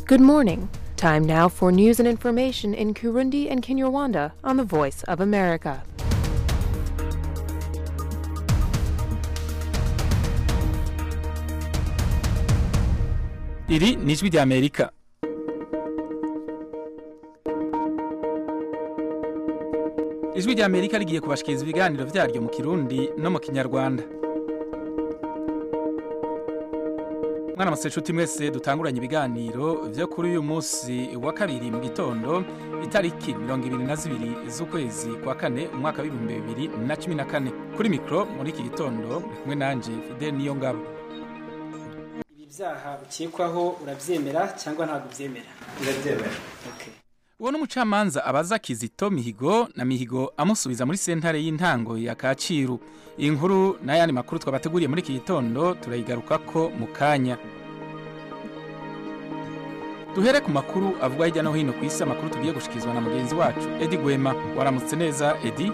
Good morning. Time now for news and information in Kurundi and Kinyarwanda on the Voice of America. iri ni ijwi ry'amerika ijwi ry'amerika rigiye kubashikiriza ibiganiro vyaryo mu kirundi no mu kinyarwanda mwana maseshuti mwese dutanguranye ibiganiro vyo kuri uyu munsi wa kabiri mu gitondo itariki mirongo ibiri na zibiri z'ukwezi kwa kane umwaka w'ibihumbi bibiri na cumi na kane kuri mikro muri iki gitondo muri kumwe nanje fidel niyo ngabo ibi byaha ukekwaho urabyemera cyangwa ntabwo ubyemera ndabyemera okay. uwo n'umucamanza abaza kizito mihigo na mihigo amusubiza muri sentare y'intango ya kacyiru iyi nkuru n'ayandi makuru twabateguriye muri iki gitondo turayigarukako mu kanya duhere ku makuru avugwa hirya no hino ku isi amakuru tugiye gushikirizwa na mugenzi wacu edi gwema waramutse neza edi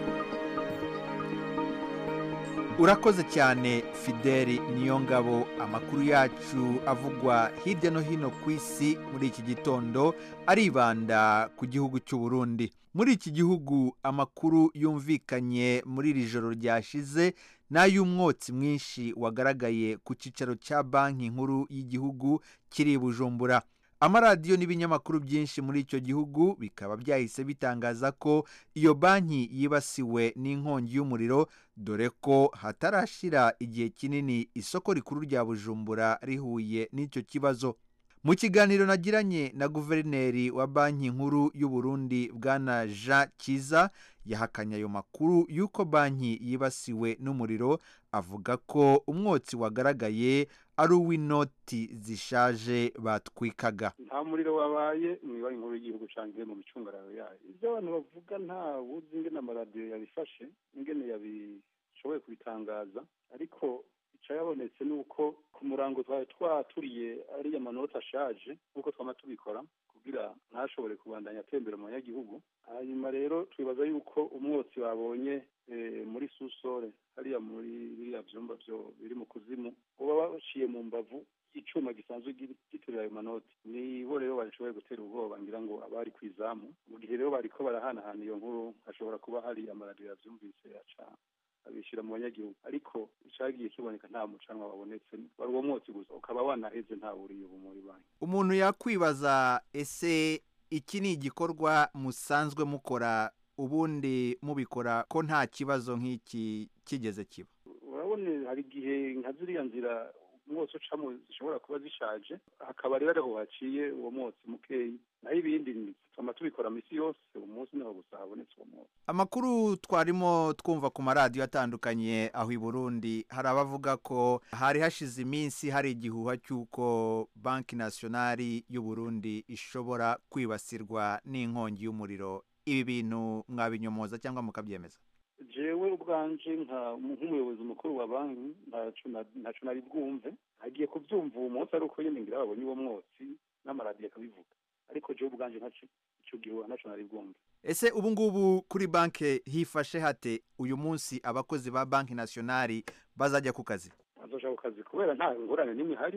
urakoze cyane fideli niyo ngabo amakuru yacu avugwa hirya no hino ku isi muri iki gitondo aribanda ku gihugu cy'u Burundi muri iki gihugu amakuru yumvikanye muri iri joro ryashize n'ay'umwotsi mwinshi wagaragaye ku cyicaro cya banki nkuru y'igihugu kiri i bujumbura amaradiyo n'ibinyamakuru byinshi muri icyo gihugu bikaba byahise bitangaza ko iyo banki yibasiwe n'inkongi y'umuriro dore ko hatarashira igihe kinini isoko rikuru rya bujumbura rihuye n'icyo kibazo mu kiganiro nagiranye na guverineri wa banki nkuru y'u Burundi bwana jean kiza yahakanye ayo makuru y'uko banki yibasiwe n'umuriro avuga ko umwotsi wagaragaye ari uw'inoti zishaje batwikaga nta muriro wabaye mu ibari nkuru y'igihugu cyangwa mu micungararo yayo ibyo abantu bavuga nta wuzi ingene amaradiyo yabifashe ingene yabishoboye kubitangaza ariko yabonetse ni uko ku murango twari twaturiye ariya manota ashaje nk'uko twama tubikora kugira ntashobore kubandanya atembera mu banyagihugu hanyuma rero twibaza yuko umwotsi babonye muri susore hariya muri biriya byumba biri mu kuzimu uba baciye mu mbavu icyuma gisanzwe giturira ayo manoti nibo rero bashoboye gutera ubwoba ngira ngo abari ku izamu mu gihe rero bariko barahanahana iyo nkuru hashobora kuba hari amaradiyo yavyumvise yaca abishyira mu banyagihugu ariko icyagiye kiboneka nta mucanwa wabonetse wari uwo mwotsi gusa ukaba wanaheze ntawe uriye ubu muri banki umuntu yakwibaza ese iki ni igikorwa musanzwe mukora ubundi mubikora ko nta kibazo nk'iki kigeze kiba urabona hari igihe nka ziriya nzira umwotsi ucamo zishobora kuba zishaje hakaba rero ariho haciye uwo mwotsi mukeyi naho ibindi twama tubikora misi yose uwo munsi niho gusa habonetse uwo mwotsi amakuru twarimo twumva ku maradiyo atandukanye aho i burundi hari abavuga ko hari hashize iminsi hari igihuha cy'uko banki nasiyonari y'u Burundi ishobora kwibasirwa n'inkongi y'umuriro ibi bintu mwabinyomoza cyangwa mukabyemeza jewe ubwanje nk'umuyobozi mukuru wa banki ntacyo nari bwumve agiye kubyumva uwo munsi ari uko nyine ngira babonye uwo mwotsi n'amaradiyo akabivuga ariko jewe ubwanje icyo gihuha ntacyo nari bwumve ese ubu ngubu kuri banki hifashe hate uyu munsi abakozi ba banki nasiyonari bazajya ku kazi bazaja ku kazi kubera nta ngorane n'imwe ihari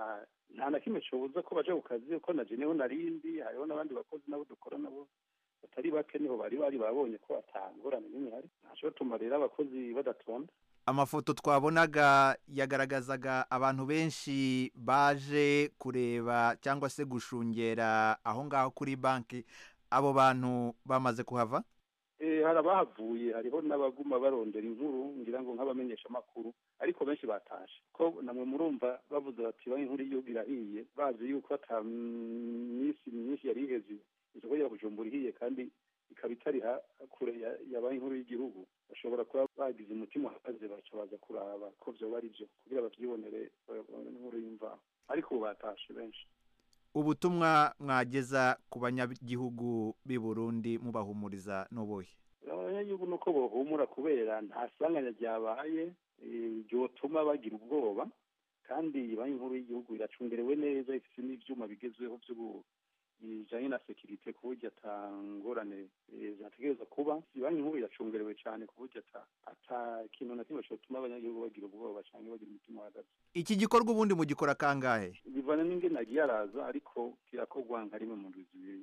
nta na kimwe cyobuza ko baja ku kazi kuko na jeneho narindi hariho n'abandi bakozi nabo dukora nabo batari bake niho bari bari babonye ko atangorane n'imwe ihari ntacyo tuma rero abakozi badatonda amafoto twabonaga yagaragazaga abantu benshi baje kureba cyangwa se gushungera aho ngaho kuri banki abo bantu bamaze kuhava hari abahavuye hariho n'abaguma barondera inkuru ngira ngo nk'abamenyesha amakuru ariko benshi batashe ko namwe murumva bavuze bati banki nkuru y'igihugu irahiye bazi yuko ata minsi myinshi yari iheze isoko ya bujumbura ihiye kandi ikaba itari kure ya banki nkuru y'igihugu bashobora kuba bagize umutima uhagaze baca baza kuraba ko vyoba ari byo kugira bavyibonere inkuru y'imvaho ariko ubu batashe benshi ubutumwa mwageza ku banyagihugu b'i burundi mubahumuriza n'ubuhe abanyagihugu ni uko bohumura kubera nta sanganya ryabaye ryotuma bagira ubwoba kandi banki nkuru y'igihugu iracungerewe neza ifite n'ivyuma bigezweho bijanye na sekirite ku buryo ata ngorane eh, zategerezwa kuba banki nkuru iracungerewe cyane ku buryo ata ata kintu na kimwe cyotuma abanyagihugu bagira ubwoba cyangwa bagira umutima uhagaze iki gikorwa ubundi mugikora kangahe bivana n'ingene agiye araza ariko kirakorwa nka rimwe mu ndwi zibiri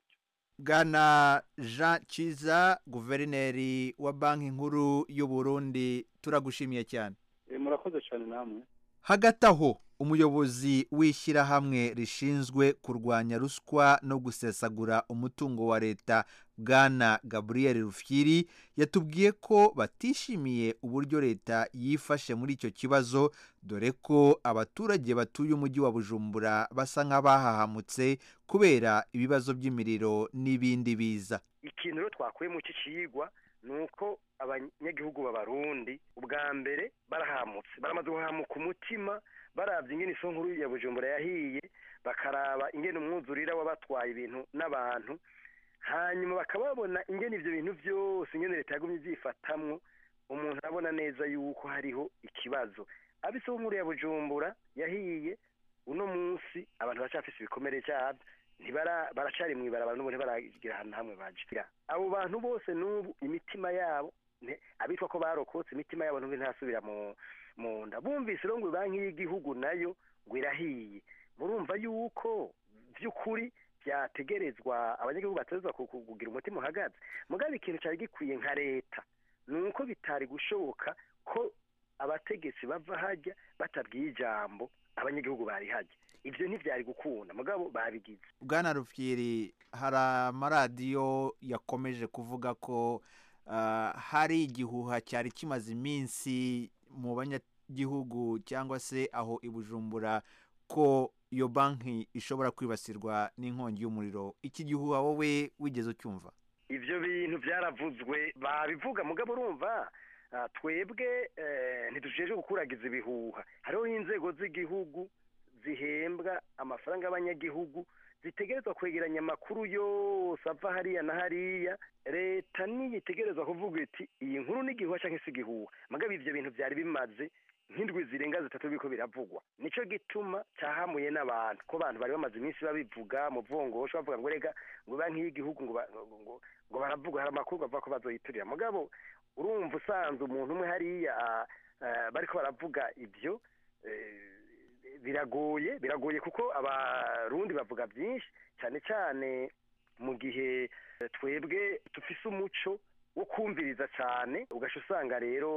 bwana jean kiza guverineri wa banki nkuru y'u Burundi turagushimiye cyane Eh, murakoze cyane namwe hagati aho umuyobozi w'ishyirahamwe rishinzwe kurwanya ruswa no gusesagura umutungo wa leta bwana gaburiyeri rufyiri yatubwiye ko batishimiye uburyo leta yifashe muri icyo kibazo dore ko abaturage batuye umujyi wa bujumbura basa nk'abahahamutse kubera ibibazo by'imiriro n'ibindi biza ikintu rero twakuye mu iki cigwa ni uko abanyagihugu b'abarundi ubwa mbere barahamutse baramaze guhamuka umutima barabye ingene iso nkuru ya bujumbura yahiye bakaraba ingene umwuzurira wabatwaye ibintu n'abantu hanyuma bakaba babona ingene ivyo bintu vyose ingene leta yagumye ivyifatamwo umuntu arabona neza yuko hariho ikibazo abo iso nkuru ya bujumbura yahiye uno munsi abantu baracafise ibikomere vyavyo ntibara baracari mw'ibarabara n'ubu ntibaragira ahantu hamwe baje abo bantu bose n'ubu imitima yabo ne- abitwa ko barokotse imitima yabo n'ubu ntasubira mu mu nda bumvise rero ngo banki y'igihugu nayo ngo irahiye murumva yuko vy'ukuri vyategerezwa abanyagihugu bategerezwa ku- ku- kugira umutima uhagaze mugabe ikintu cari gikwiye nka leta ni uko bitari gushoboka ko abategetsi bava hajya batabwiye ijambo abanyagihugu bari hajya ivyo ntivyari gukunda mugabo babigize bwana rufyiri hari amaradiyo yakomeje kuvuga ko ah, hari igihuha cyari kimaze iminsi mu banyagihugu cyangwa se aho i bujumbura ko iyo banki ishobora kwibasirwa n'inkongi y'umuriro iki gihuha wowe wigeze ucyumva ivyo bintu vyaravuzwe babivuga mugabo urumva ah, twebwe eh, ntidujejwe gukuragiza ibihuha hariho inzego z'igihugu zihembwa amafaranga y'abanyagihugu zitegerezwa kwegeranya amakuru yose ava hariya na hariya leta niyo itegerezwa kuvuga iti iyi nkuru ni igihuha canke si igihuha mugabo ivyo bintu vyari bimaze nk'indwi zirenga zitatu biriko biravugwa nico gituma cahamuye n'abantu ko abantu bari bamaze iminsi babivuga mu vongosho bavuga ngo rega ngo banki y'igihugu ngo ba- ngo- ngo- ngo baravuga hari amakuru bavuga ko bazoyiturira mugabo urumva usanze umuntu umwe hariya ah, ah, bariko baravuga ivyo eh, biragoye biragoye kuko abarundi bavuga byinshi cyane cyane mu gihe eh, twebwe dufise umuco wo kumviriza cyane ugasha usanga rero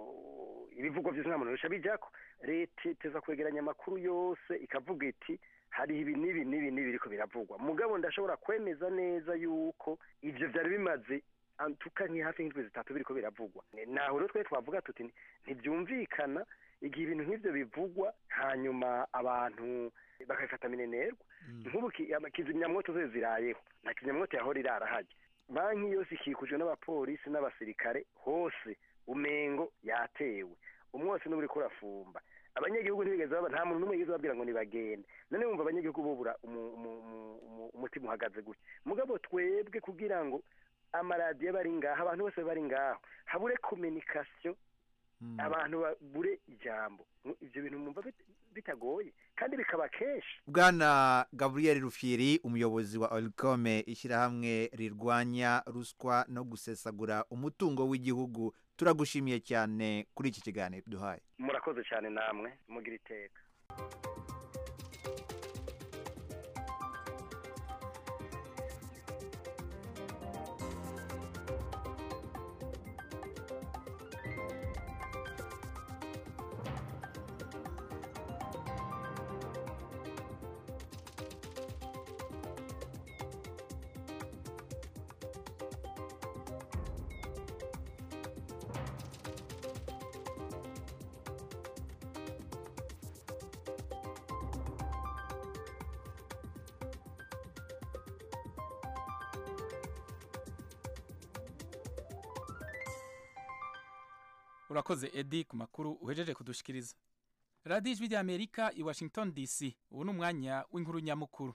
oh, ibivugwa byose nta muntu bisha bijako leta iteza kwegeranya amakuru yose ikavuga iti hariho ibi n'ibi n'ibi n'ibi biriko biravugwa mugabo ndashobora kwemeza neza yuko ivyo vyari bimaze antuka nk'ihafi nk'indwi zitatu biriko biravugwa naho rero twe twavuga tuti ntibyumvikana igihe ibintu nk'ivyo bivugwa hanyuma abantu bakabifata minenerwa nk'ubu ki- ama- kizimyamwoto zose zirayeho na kizimyamwoto yahora irarahajya banki yose ikikujwe n'abapolisi n'abasirikare hose umengo yatewe umwose n'ubu uriko urafumba abanyagihugu ntibigeze baba nta muntu n'umwe yigeze babwira ngo nibagende none wumva abanyagihugu bobura umu- umu- umu- umu- umutima uhagaze gutya mugabo twebwe kugira ngo amaradiyo bari ngaho abantu bose bari ngaho habure kominikasiyo abantu babure ijambo Mu- ivyo bintu mwumva bit- bitagoye kandi bikaba kenshi bwana gaburiyeri rufyiri umuyobozi wa orikome ishyirahamwe rirwanya ruswa no gusesagura umutungo w'igihugu turagushimiye cyane kuri iki kiganiro duhaye murakoze cyane namwe mugira iteka urakoze edi ku makuru uhejeje kudushikiriza radiyo ijwi ry'amerika i washington dc ubu ni umwanya w'inkuru nyamukuru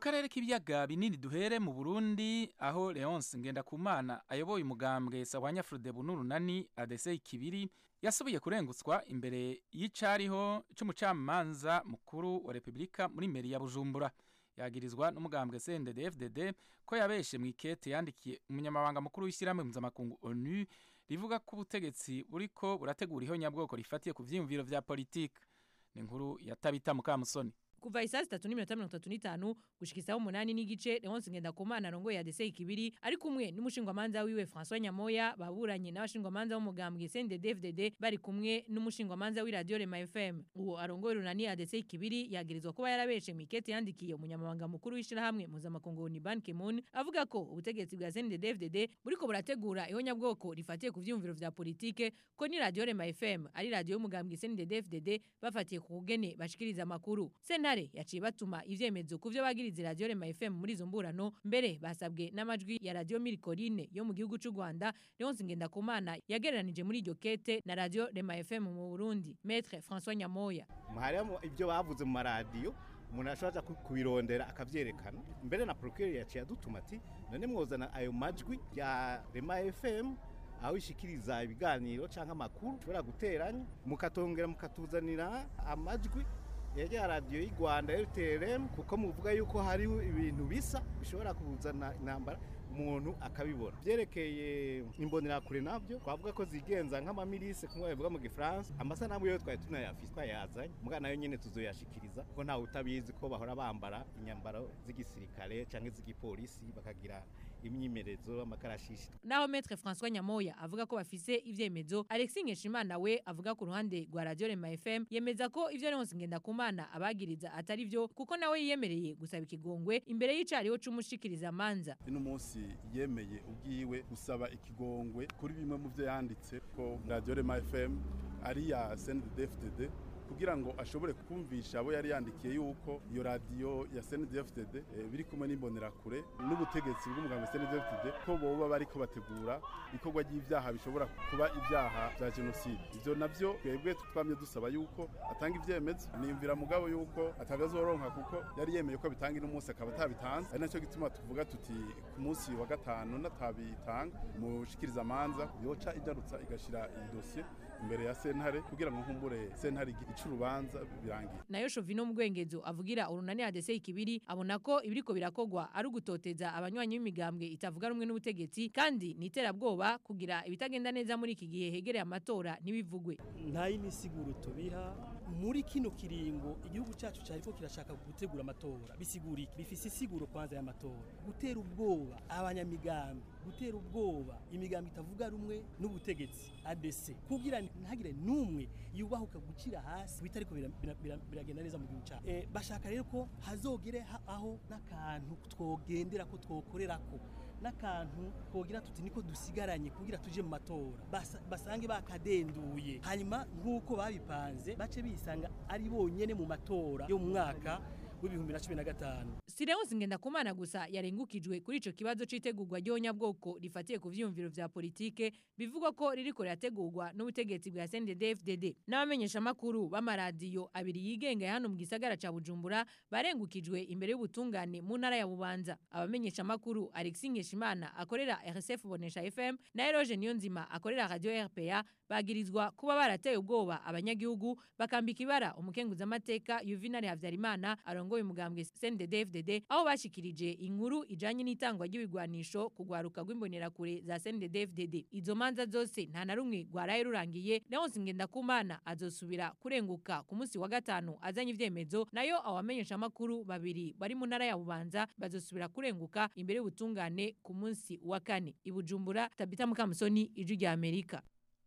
karere k'ibiyaga binini duhere mu burundi aho leonce ngendakumana ayoboye umugambwe sawanya frodebu n'urunani adese ikibiri yasubiye kurengutswa imbere y'icariho c'umucamanza mukuru wa repubulika muri meri ya bujumbura yagirizwa n'umugambwe cndd ko yabeshe mu ikete yandikiye umunyamabanga mukuru w'ishyirahamwe mpuzamakungu onu rivuga ko ubutegetsi buriko burategura ihonyabwoko rifatiye ku vyiyumviro vya politike ni inkuru ya tabita mukamusoni kuva isaa sitatu n'iminota mirongo itatu n'itanu gushika isaha umunani n'igice leonce ngendakumana arongoye adese ikibiri ari kumwe n'umushingwamanza wiwe françois nyamoya baburanye n'abashingwamanza b'umugambwe cndd bari kumwe n'umushingwamanza w'iradiyo rema fm uwo arongoye runani adese ikibiri yagirizwa kuba yarabeshe mu ikete yandikiye umunyamabanga mukuru w'ishirahamwe mpuzamakungu ni ban kimun avuga ko ubutegetsi bwa cndd buriko burategura ihonyabwoko rifatiye ku vyiyumviro vya politike ko ni radiyo rema fm ari radiyo y'umugambwe cndd bafatiye ku kugene bashikiriza amakuru sentare yaciye batuma ivyemezo ku vyo bagiriza radiyo rema fm muri izo mburano mbere basabwe n'amajwi ya radiyo mirikorine yo mu gihugu c'u rwanda leonce ngendakumana yagereranije muri iryo kete na radiyo rema fm mu burundi metre françois nyamoya harimo ibyo bavuze mu maradiyo umuntu ashobora kubirondera akavyerekana mbere na procureur yaciye adutuma ati none mwozana ayo majwi ya rema fm aho ishikiriza ibiganiro canke amakuru ushobora guteranya mukatongera mukatuzanira amajwi ya radiyo y'u rwanda rtrm kuko muvuga yuko hariho ibintu bisa bishobora kuzana intambara umuntu akabibona byerekeye imbonerakure nabyo twavuga ko zigenza nk'amamirise kumwe bivuga mu gifaransa amasanamu yo twari tunayafise twayazanye muga nayo nyene tuzoyashikiriza kuko ntawe utabizi ko bahora bambara inyambaro z'igisirikare canke z'igipolisi bakagira imyimerezo amakarashishi naho metre françois nyamoya avuga ko bafise ivyemezo alexis nkeshimana we avuga ku ruhande rwa radio rema fm yemeza ko ivyo leonce ngendakumana abagiriza atari vyo kuko nawe yiyemereye gusaba ikigongwe imbere y'icariho c'umushikiriza manza ino munsi yemeye ubwiwe gusaba ikigongwe kuri bimwe mu byo yanditse ko radio rema fm ari ya cndd kugira ngo ashobore kumvisha abo yari yandikiye yuko iyo radiyo ya CNDD-FDD e, biri kumwe n'imbonerakure n'ubutegetsi bw'umuganga CNDD-FDD ko boba bariko bategura ikorwa ry'ivyaha bishobora kuba ivyaha vya genocide ivyo navyo twebwe twamye dusaba yuko atanga ivyemezo niyumvira mugabo yuko atagazoronka kuko yari yemeye ko bitanga ino munsi akaba atabitanze ari naco gituma tuvuga tuti ku munsi wa gatanu natabitanga mushikiriza amanza yoca idarutsa igashira iyi dosiye imbere ya sentare kugira ngo nkumbure sentare icurubanza birangiye nayo Shovino Mugwengezo avugira urunani ADC ikibiri abona ko ibiriko birakogwa ari ugutoteza abanywanyi b'imigambwe itavuga rumwe n'ubutegetsi kandi niterabwoba kugira ibitagenda neza muri iki gihe hegereye amatora ntibivugwe nta y'imisiguro tubiha muri kino kiringo igihugu cyacu cyariko kirashaka gutegura amatora bisigura iki bifise isiguro kwanza y'amatora gutera ubwoba abanyamigambi gutera ubwoba imigambi itavuga rumwe n'ubutegetsi ADC kugira ntagire numwe yubahuka gucira hasi bitariko biragenda neza mu gihugu cyacu e, bashaka rero ko hazogere ha, aho n'akantu twogendera ko twokorera ko n'akantu twogira tuti niko dusigaranye kugira tuje mu matora Basa, basange bakadenduye hanyuma nk'uko babipanze bace bisanga ari bonyene mu matora yo mu mwaka w'ibihumbi na cumi na gatanu Sileonsi Ngendakumana gusa yarengukijwe kuri ico kibazo c'itegurwa ry'onyabwoko rifatiye ku vyiyumviro vya politike bivugwa ko ririko rirategurwa n'ubutegetsi bwa CNDD-FDD n'abamenyesha makuru b'amaradiyo abiri yigenga hano mu gisagara ca Bujumbura barengukijwe imbere y'ubutungane mu ntara ya Bubanza abamenyesha makuru Alexis Nkeshimana akorera RSF Bonesha FM na Eroge Niyonzima akorera Radio RPA bagirizwa kuba barateye ubwoba abanyagihugu bakambika ibara umukenguza amateka Yuvinari Havyarimana arongoye umugambwe CNDD-FDD aho bashikirije inkuru ijanye n'itangwa ry'ibigwanisho kugwaruka rw'imbonerakure za CNDD-FDD izo manza zose nta na rumwe rwaraye rurangiye Leonce Ngendakumana azosubira kurenguka ku munsi wa gatanu azanye ivyemezo nayo abamenyesha amakuru babiri bari mu ntara ya Bubanza bazosubira kurenguka imbere y'ubutungane ku munsi wa kane ibujumbura Tabita Mukamusoni ijwi rya Amerika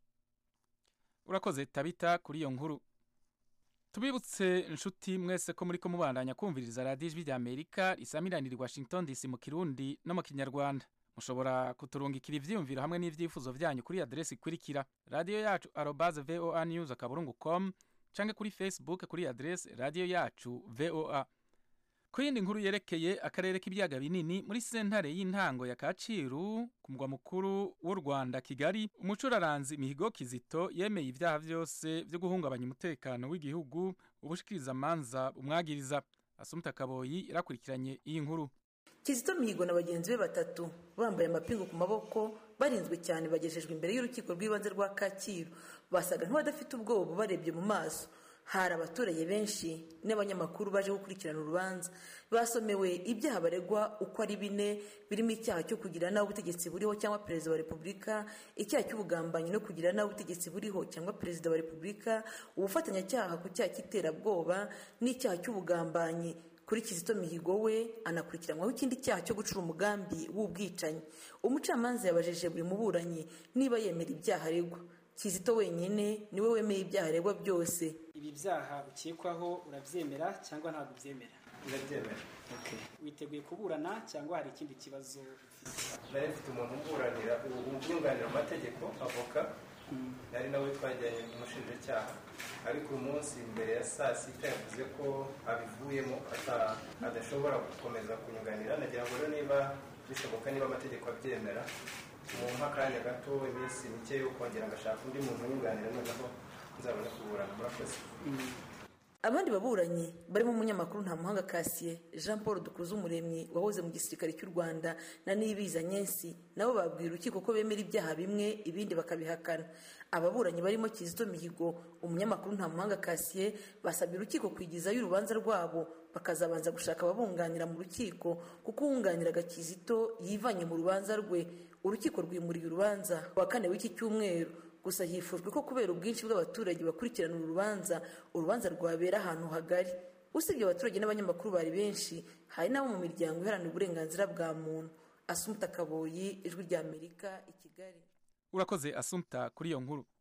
urakoze tabita kuri iyo nkuru tubibutse inshuti mwese ko muri ko mubandanya kumviriza radiyo ijwi rya amerika risamiranira i washington dc mu kirundi no mu kinyarwanda mushobora kuturungikira ivyiyumviro hamwe n'ivyifuzo vyanyu kuri adresi ikurikira radiyo yacu arobaze voa news akaburungu com canke kuri facebook kuri adresi radiyo yacu voa ku yindi nkuru yerekeye akarere k'ibiyaga binini muri sentare y'intango ya Kacyiru ku mugwa mukuru w'u Rwanda Kigali umucuraranzi Mihigo Kizito yemeye ibyaha byose byo guhungabanya umutekano w'igihugu ubushikiriza manza umwagiriza asumta kaboyi yarakurikiranye iyi nkuru kizito mihigo na bagenzi be batatu bambaye amapingu ku maboko barinzwe cyane bagejejwe imbere y'urukiko rw'ibanze rwa kacyiru basaga nk'abadafite ubwoba barebye mu maso hari abaturage benshi n'abanyamakuru baje gukurikirana urubanza basomewe ibyaha baregwa uko ari bine birimo icyaha cyo kugira nabi ubutegetsi buriho cyangwa perezida wa repubulika icyaha cy'ubugambanyi no kugira nabi ubutegetsi buriho cyangwa perezida wa repubulika ubufatanyacyaha ku cyaha cy'iterabwoba n'icyaha cy'ubugambanyi kuri kizito mihigo we anakurikiranwaho ikindi cyaha cyo gucura umugambi w'ubwicanyi umucamanza yabajije buri muburanyi niba yemera ibyaha aregwa kizito wenyine niwe wemeye ibyaha aregwa byose ibi byaha ukekwaho urabyemera cyangwa ntabwo ubyemera ndabyemera witeguye kuburana cyangwa hari ikindi kibazo nari mfite umuntu umburanira umwunganira amategeko avoka nari nawe twajyanye ku mushinjacyaha ariko uyu munsi mbere ya saa sita yavuze ko abivuyemo adashobora gukomeza kunyunganira nagira ngo rero niba bishoboka niba amategeko abyemera mu akanya gato iminsi mike yo kongera ngashaka undi muntu unyunganira noneho nzabona kuburana murakoze abandi baburanyi barimo umunyamakuru ntamuhanga kasiye jean paul dukuze umuremyi wahoze mu gisirikare cy'u rwanda na nibiza nyensi nabo babwira urukiko ko bemera ibyaha bimwe ibindi bakabihakana ababuranyi barimo kizito mihigo umunyamakuru ntamuhanga kasiye basabye urukiko kwigizayo urubanza rwabo bakazabanza gushaka ababunganira mu rukiko kuko uwunganiraga kizito yivanye mu rubanza rwe urukiko rwimuriye urubanza wa kane w'iki cyumweru gusa hifujwe ko kubera ubwinshi bw'abaturage bakurikirana uru rubanza urubanza rwabera ahantu hagari usibye abaturage n'abanyamakuru bari benshi hari n'abo mu miryango iharanira uburenganzira bwa muntu asumta kaboyi ijwi rya amerika i kigali urakoze asumta kuri iyo nkuru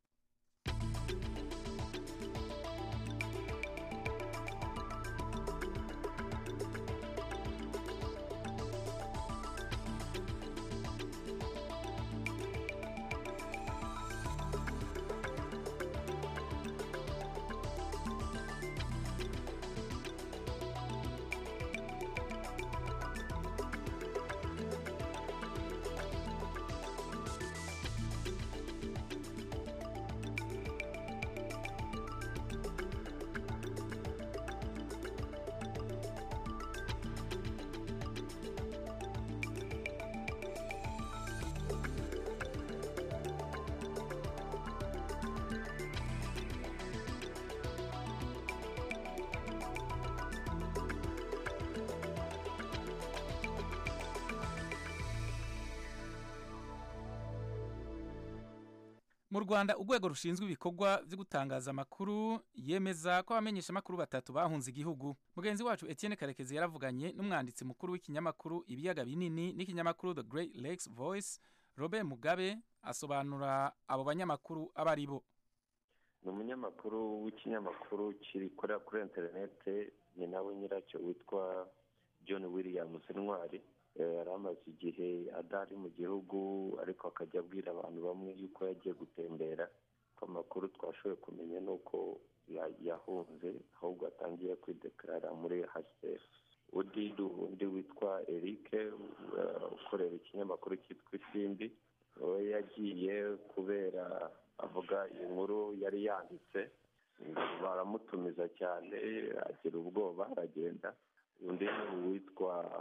mu rwanda urwego rushinzwe ibikorwa byo gutangaza amakuru yemeza ko abamenyesha amakuru batatu bahunze igihugu mugenzi wacu etienne karekezi yaravuganye n'umwanditsi mukuru w'ikinyamakuru ibiyaga binini n'ikinyamakuru the great lakes voice robert mugabe asobanura abo banyamakuru abo ari bo ni umunyamakuru w'ikinyamakuru gikorera kuri interinete ni nawe nyiracyo witwa john williams intwari yari amaze igihe adahari mu gihugu ariko akajya abwira abantu bamwe yuko yagiye gutembera ko amakuru twashoboye kumenya ni uko yahunze ahubwo atangiye kwidekarara muri hasiteri undi undi witwa eric ukorera ikinyamakuru cyitwa isimbi we yagiye kubera avuga inkuru yari yanditse baramutumiza cyane agira ubwoba aragenda undi ni uwitwa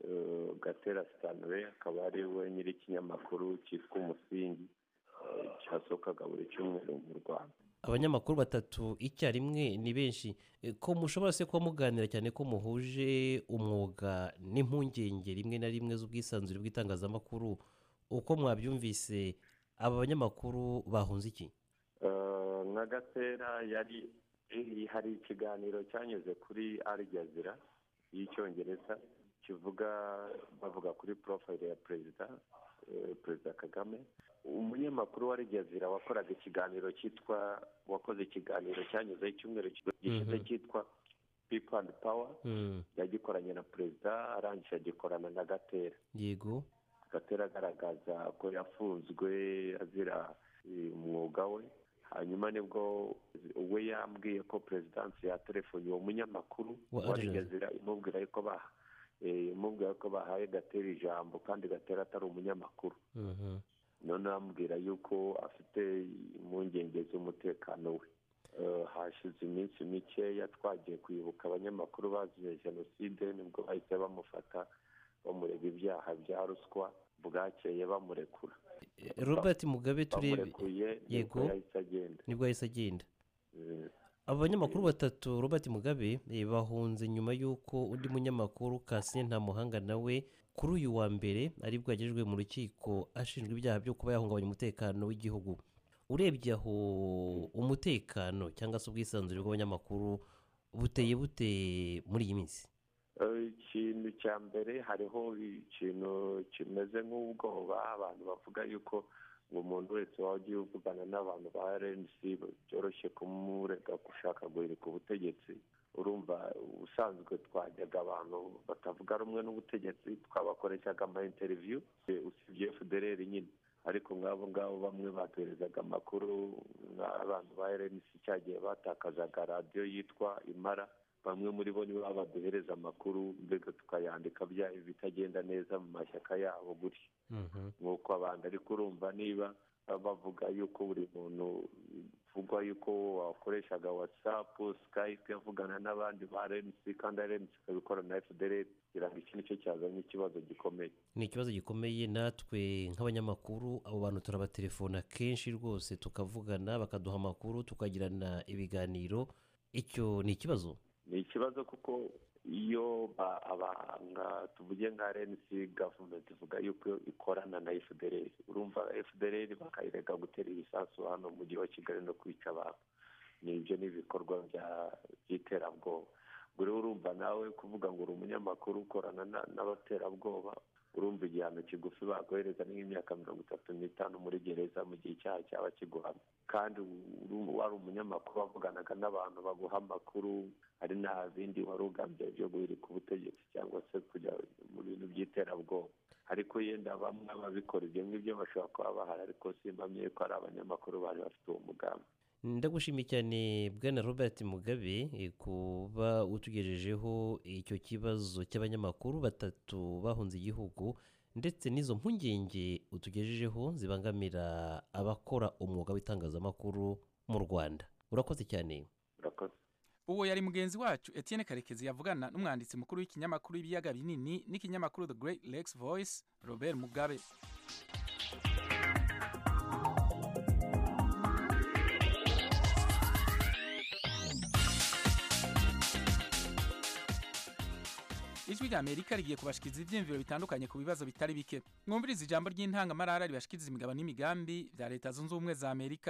gatera sitanwe akaba ari we nyiri ikinyamakuru cyitwa umusingi cyasohokaga buri cyumweru mu rwanda abanyamakuru batatu icyarimwe ni benshi ko mushobora se kuba muganira cyane ko muhuje umwuga n'impungenge rimwe na rimwe z'ubwisanzure bw'itangazamakuru uko mwabyumvise aba banyamakuru bahunze iki nka gatera yari hari ikiganiro cyanyuze kuri arijazira y'icyongereza kivuga bavuga kuri porofayile ya perezida perezida kagame umunyamakuru wa rigezira wakoraga ikiganiro cyitwa wakoze ikiganiro cyanyuzeho icyumweru gishize cyitwa pipo andi pawa yagikoranye na perezida arangije agikorana na gatera yego gatera agaragaza ko yafunzwe azira umwuga we hanyuma nibwo we yambwiye ko perezidansi yaterefoni uwo munyamakuru wa rigezira imubwira yuko baha imubwira ko bahaye gatera ijambo kandi gatera atari umunyamakuru noneho amubwira yuko afite impungenge z'umutekano we hashize iminsi mikeya twagiye kwibuka abanyamakuru bazize jenoside nibwo bahise bamufata bamurega ibyaha bya ruswa bwakeye bamurekura robert mugabe turebe bamurekuye nibwo yego yahise agenda nibwo yahise agenda Mm. abo banyamakuru batatu robert mugabe eh, bahunze nyuma y'uko undi munyamakuru kasien ntamuhanga nawe kuri uyu wa mbere aribwo yagejejwe mu rukiko ashinjwa ibyaha byo kuba yahungabanya umutekano w'igihugu urebye aho umutekano cyangwa se ubwisanzure bw'abanyamakuru buteye bute muri iyi minsi Eh, ikintu cya mbere hariho ikintu kimeze nk'ubwoba abantu bavuga yuko ngo umuntu wese waba ugiye uvugana n'abantu ba rnc byoroshye kumurega gushaka guhirika ubutegetsi urumva ubusanzwe twajyaga abantu batavuga rumwe n'ubutegetsi twabakoreshaga ama interiviyu usibye fdr nyine ariko nk'abo ngabo bamwe baduherezaga amakuru nk'abantu ba rnc cyagiye batakazaga radiyo yitwa imara bamwe muri bo nibo baba baduhereza amakuru mbega tukayandika bya ibitagenda neza mu mashyaka yabo gutyo nk'uko abandi ariko urumva niba bavuga yuko buri muntu uvugwa yuko wakoreshaga watsapu skype avugana n'abandi ba rnc kandi rnc ikabikora na fdr kugira ngo iki nicyo cyazanye ikibazo gikomeye ni ikibazo gikomeye natwe nk'abanyamakuru abo bantu turabatelefona kenshi rwose tukavugana bakaduha amakuru tukagirana ibiganiro icyo ni ikibazo ni ikibazo kuko iyo ba- abanga tuvuge nka rnc gavumenti ivuga yuko ikorana na fdr urumva fdr bakayirega gutera ibisasu hano mu mujyi wa kigali no kwica abantu ni ibyo ni ibikorwa bya- by'iterabwoba ubwo rero urumva nawe kuvuga ngo uri umunyamakuru ukorana na- n'abaterabwoba urumva igihano kigufi bakohereza ni nk'imyaka mirongo itatu n'itanu muri gereza mu gihe icyaha cyaba kiguhamye kandi uru- wari umunyamakuru wavuganaga n'abantu baguha amakuru hari nta bindi wari ugambye byo guhirika ubutegetsi cyangwa se kujya mu bintu by'iterabwoba ariko yenda bamwe ababikora ibyo ngibyo bashobora kuba bahari ariko simpamye ko ari abanyamakuru bari bafite uwo mugambi ndagushimiye cyane bwana robert mugabe eh, kuba utugejejeho icyo kibazo cy'abanyamakuru batatu bahunze igihugu ndetse n'izo mpungenge utugejejeho zibangamira abakora umwuga w'itangazamakuru mu rwanda urakoze cyane uwo yari mugenzi wacu etienne karekezi yavugana n'umwanditsi mukuru w'ikinyamakuru ibiyaga binini n'ikinyamakuru the great lakes voice robert mugabe ijwi rya amerika rigiye kubashikiriza ibyiyumviro bitandukanye ku bibazo bitari bike mwumviriza ijambo ry'intangamarara ribashikiriza imigabo n'imigambi bya leta zunze ubumwe za amerika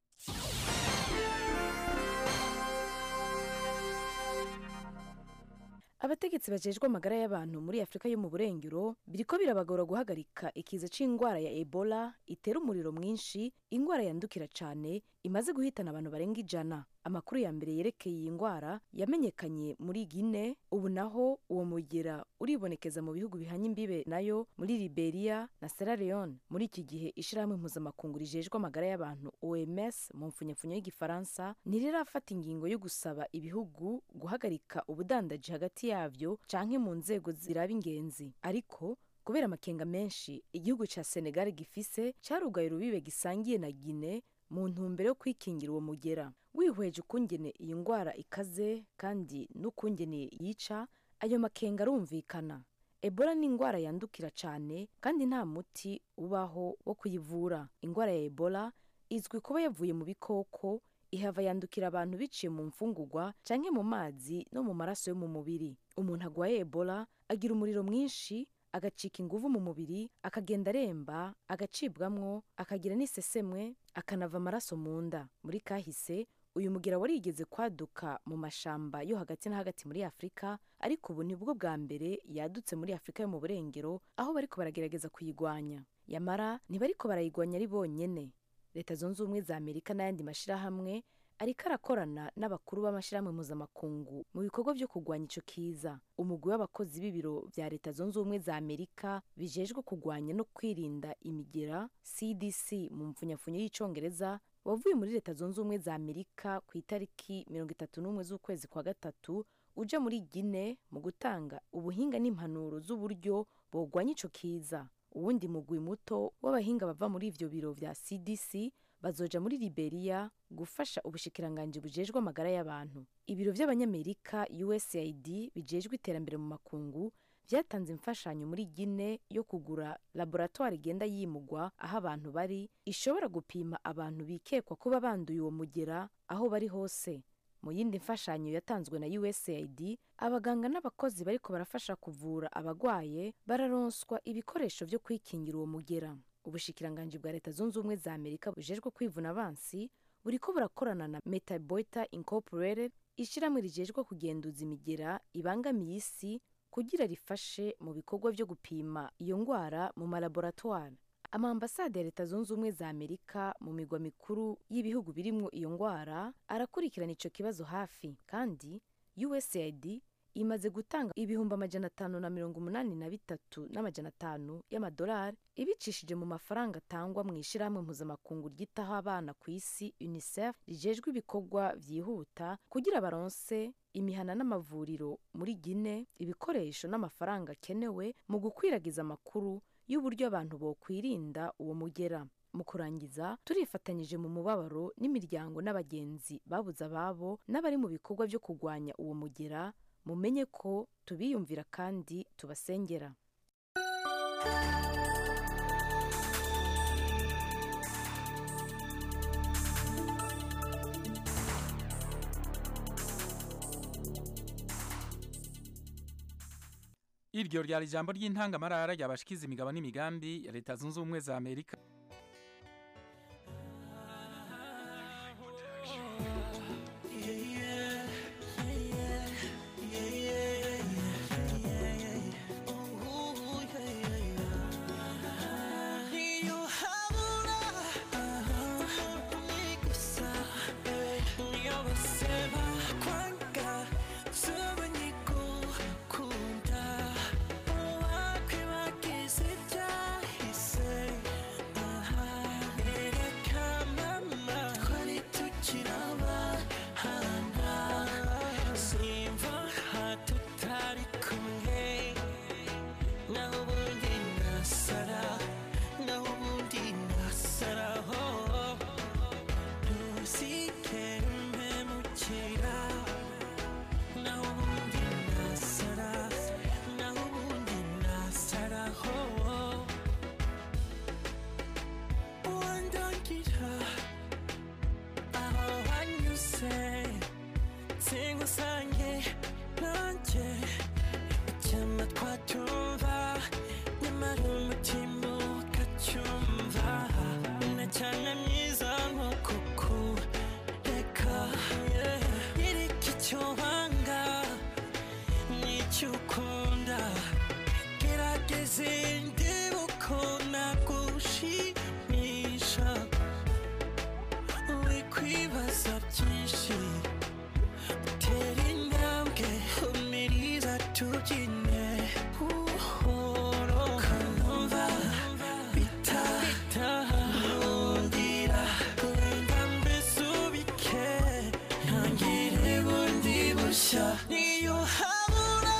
abategetsi bajejwe amagara y'abantu muri afurika yo mu burengero biriko birabagora guhagarika ikiza c'ingwara ya ebola itera umuriro mwinshi ingwara yandukira cane imaze guhitana abantu barenga ijana amakuru ya mbere yerekeye iyi ngwara yamenyekanye muri gine ubu naho uwo mugera uribonekeza mu bihugu bihanye imbibe nayo muri liberia na sierra leone muri iki gihe ishirahamwe mpuzamakungu rijejwe amagara y'abantu oms mu mfunyapfunyo y'igifaransa ntirirafata ingingo yo gusaba ibihugu guhagarika ubudandaji hagati yavyo canke mu nzego ziraba ingenzi ariko kubera amakenga menshi igihugu ca senegal gifise carugaye urubibe gisangiye na gine mu ntumbero yo kwikingira uwo mugera wihweje ukungene iyi ngwara ikaze kandi n'ukungene yica ayo makenga arumvikana ebola ni ingwara yandukira cane kandi nta muti ubaho wo kuyivura ingwara ya ebola izwi kuba yavuye mu bikoko ihava yandukira abantu biciye mu mfungurwa canke mu mazi no mu maraso yo mu mubiri umuntu agwaye ebola agira umuriro mwinshi agacika inguvu mu mubiri akagenda aremba agacibwamwo akagira n'isesemwe akanava amaraso mu nda muri kahise uyu mugera warigeze kwaduka mu mashamba yo hagati na hagati muri afurika ariko ubu nibwo bwa mbere yadutse muri afurika yo mu burengero aho bariko baragerageza kuyigwanya yamara ntibariko barayigwanya ari bonyene leta zunze ubumwe za amerika n'ayandi mashirahamwe ariko arakorana n'abakuru b'amashyirahamwe mpuzamakungu mu bikorwa byo kurwanya ico kiza umugwi w'abakozi b'ibiro vya leta zunze ubumwe za amerika bijejwe kurwanya no kwirinda imigera cdc mu mpfunyapfunyo y'icongereza wavuye muri leta zunze ubumwe za amerika ku itariki mirongo itatu n'umwe z'ukwezi kwa gatatu uja muri gine mu gutanga ubuhinga n'impanuro z'uburyo bogwanya ico kiza uwundi mugwi muto w'abahinga bava muri ivyo biro vya cdc bazoja muri liberiya gufasha ubushikiranganji bujejwe amagara y'abantu ibiro vy'abanyamerika usaid bijejwe iterambere mu makungu vyatanze imfashanyo muri gine yo kugura laboratwari igenda yimugwa aho abantu bari ishobora gupima abantu bikekwa kuba banduye uwo mugera aho bari hose mu yindi mfashanyo yatanzwe na usaid abaganga n'abakozi bariko barafasha kuvura abagwaye bararonswa ibikoresho vyo kwikingira uwo mugera ubushikiranganji bwa leta zunze ubumwe za amerika bujejwe kwivuna abansi buriko burakorana na metaboita incorporated ishyirahamwe rijejwe kugenduza imigera ibangamiye isi kugira rifashe mu bikorwa vyo gupima iyo ngwara mu malaboratwari amaambasade ya leta zunze ubumwe za amerika mu migwa mikuru y'ibihugu birimwo iyo ngwara arakurikirana ico kibazo hafi kandi usaid imaze gutanga ibihumbi amajana atanu na mirongo umunani na bitatu n'amajana atanu y'amadolari ibicishije mu mafaranga atangwa mu ishirahamwe mpuzamakungu ryitaho abana ku isi unicef rijejwe ibikorwa vyihuta kugira baronse imihana n'amavuriro muri gine ibikoresho n'amafaranga akenewe mu gukwiragiza amakuru y'uburyo abantu bokwirinda uwo mugera mu kurangiza turifatanyije mu mubabaro n'imiryango n'abagenzi babuze ababo n'abari mu bikorwa vyo kurwanya uwo mugera mumenye ko tubiyumvira kandi tubasengera iryo ryari ijambo ry'intangamarara ryabashikiza imigabo n'imigambi ya leta zunze ubumwe za amerika singusange nanjye icyama twatumva nyamara umutima ukacyumva na cyane myiza nko kukureka nyereka icyo wanga n'icyo ukunda gerageza ndebe uko nagushimisha wikwibaza byinshi tera intambwe umiriza tubyine buhoro kanumva bitahundira kurenga mbese ubike ntangire bundi bushya niyo habura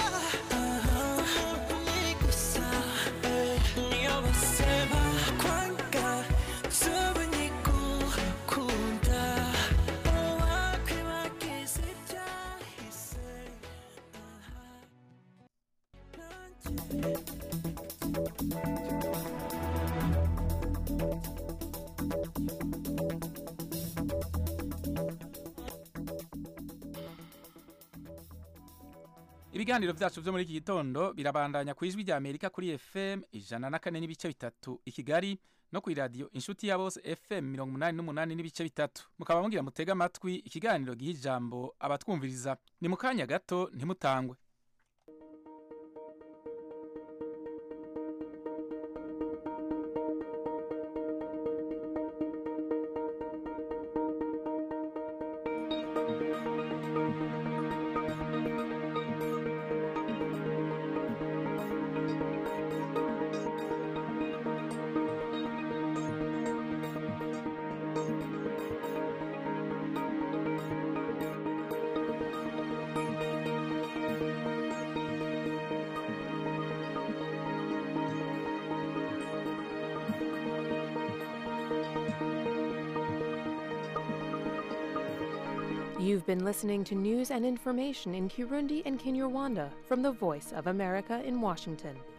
ni gusa niyo baseba kwanga zuba nyigukunda wakwibagiza ibyahise ibiganiro byacu byo muri iki gitondo birabandanya ku ijwi rya amerika kuri fm ijana na kane n'ibice bitatu i kigali no ku iradiyo inshuti ya bose fm mirongo umunani n'umunani n'ibice bitatu mukaba mugira mutega amatwi ikiganiro giha ijambo abatwumviriza ni mu kanya gato ntimutangwe You've been listening to news and information in Kirundi and Kinyarwanda from the Voice of America in Washington.